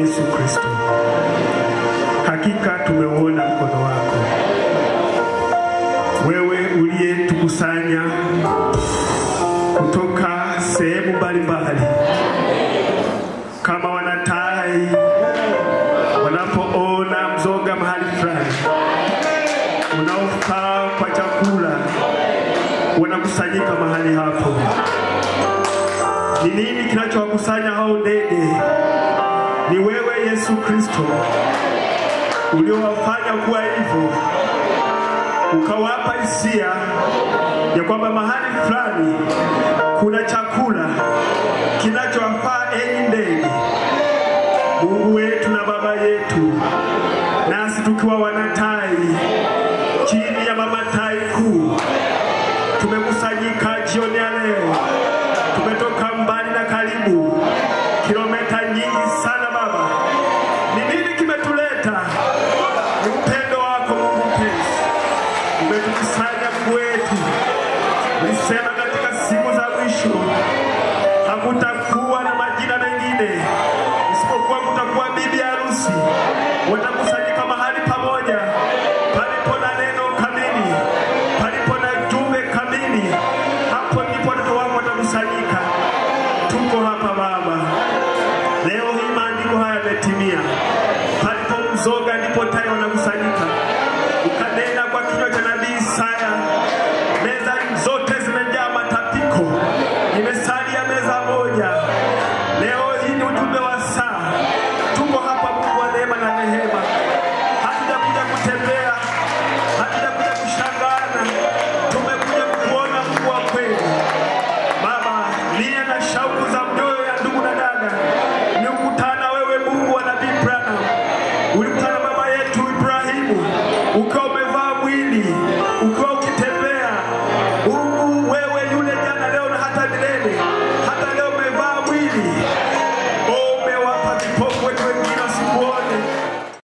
Yesu Kristo. Hakika tumeuona mkono wako, wewe uliyetukusanya kutoka sehemu mbalimbali kama wanatai wanapoona mzoga mahali fulani unaofaa kwa chakula, wanakusanyika mahali hapo. Ni nini kinachowakusanya hao ndege? Ni wewe Yesu Kristo uliowafanya kuwa hivyo, ukawapa hisia ya kwamba mahali fulani kuna chakula kinachowafaa enyi ndege. Mungu wetu na Baba yetu, nasi tukiwa wanatai chini ya mama tai kuu, tumekusanyika jioni ya leo, tumetoka mbali na karibu, kilomita nyingi sana Baba. Ni nini kimetuleta? Ni upendo wako Mungu mpenzi, umetukusanya Mungu wetu. Ulisema katika siku za mwisho hakutakuwa na majina mengine isipokuwa kutakuwa bibi harusi, watakusanyika mahali pamoja palipo na neno kamili, palipo na jumbe kamili. Hapo ndipo watoto wako watakusanyika. Tuko hapa Baba, leo hii maandiko haya yametimia. Palipo mzoga ndipo tai wanakusanyika. Ukanena kwa kinywa cha nabii Isaya, meza zote zimejaa matapiko, imesalia meza moja. Leo hii ni ujumbe wa saa. Tuko hapa Mungu wa neema na rehema, hatujakuja kutembea, hatujakuja kushangana, tumekuja kuona Mungu wa kweli. Baba, nia na shauku za mioyo ya ndugu na dada ni kukutana wewe, Mungu wa nabii Branham. Ulikutana